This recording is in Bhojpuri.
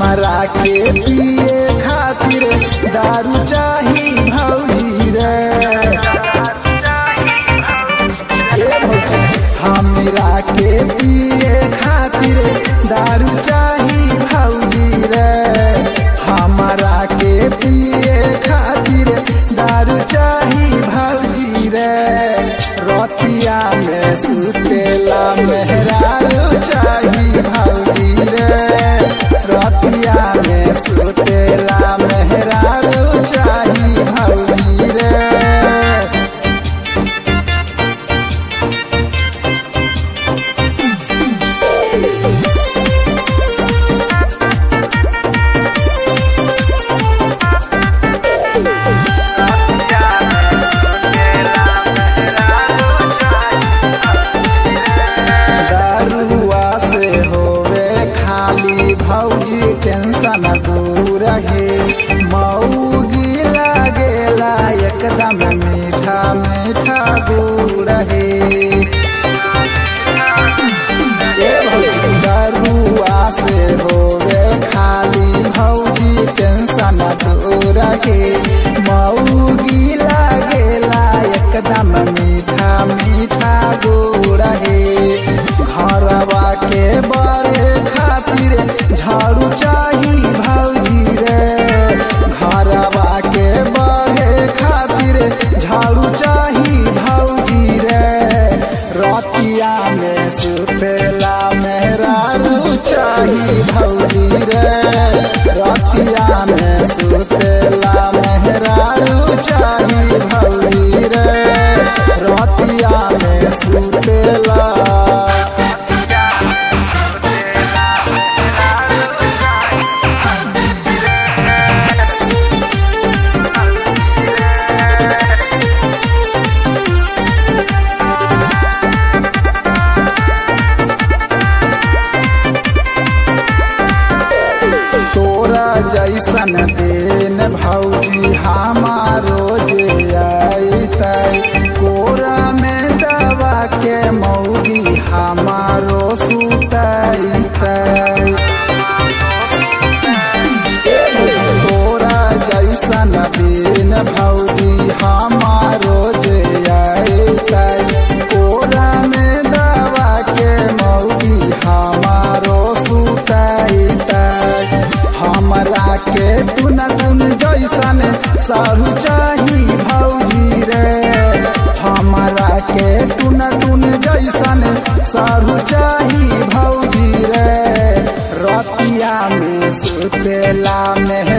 हमरा के पिए खातिर दारू चाही भौजी रे ए भौजी, हमरा के पिए खातिर दारू चाही भौजी रे हमरा के पिए खातिर दारू चाही भौजी रे रतिया में सुतेला मेहरारू चाही भौजी रे रतिया में सुतेला मेहरारू चाही भौजी रे दारुआ से होवे खाली भौजी टेंशन दूर है मऊगी लागेला एकदम मीठा मीठा दूर है ए भौजी दारुआ से होवे खाली भौजी टेंशन दूर है मऊगी लागेला एकदम मीठा मीठा दूर है घरवा के बड़े खातिर झाड़ू चाही भौजी रे घरवा के बड़े खातिर झाड़ू चाही भौजी रे रतिया में सुतेला मेहरारू चाही भौजी रे रतिया में सुतेला मेहरारू चाही भौजी रे रतिया में सुतेला तोरा जैसन देन भौजी हमारो जे आईतै कोरा में दवा के मौगी हमारो सुतैतै तोरा जैसन देन भौजी हमारो जे आईतै कोरा में दवा के मौगी हमारो सुतैतै हमरा के टुन टुन जैसन साहू चाही भौजी रे हमरा के टुन टुन जैसन साहू चाही भौजी रे रतिया में सुतेला में